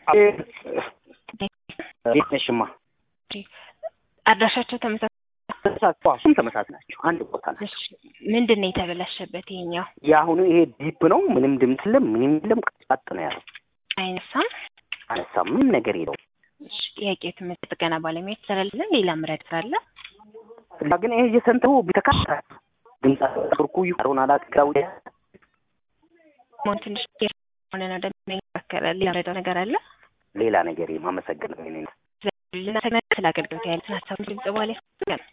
ቤት ነሽማ አድራሻቸው ተመሳሳይ እሱም ተመሳሳይ ናቸው። አንድ ቦታ ናቸው። እሺ፣ ምንድን ነው የተበላሸበት? ይሄኛው የአሁኑ ይሄ ዲፕ ነው። ምንም ድምፅ የለም፣ ምንም የለም። ቀጥ ነው ያለው። አይነሳም። አነሳ ምንም ነገር የለውም። እሺ፣ ጥያቄ ትምህርት ጥገና ባለሙያ ትሰራለን። ሌላ ምረድ ካለ እና ግን ይሄ የሰንተው ቢተካታ ድምፅ ብርኩ ይሆን አላቅራው ሞን ትንሽ ሆነ ነው እንደሚከራከራል። ሌላ ምረዳው ነገር አለ ሌላ ነገር የማመሰግነው እኔ ነኝ። ልና ስለ አገልግሎት ያሉትን ሀሳብ ድምጽ በኋላ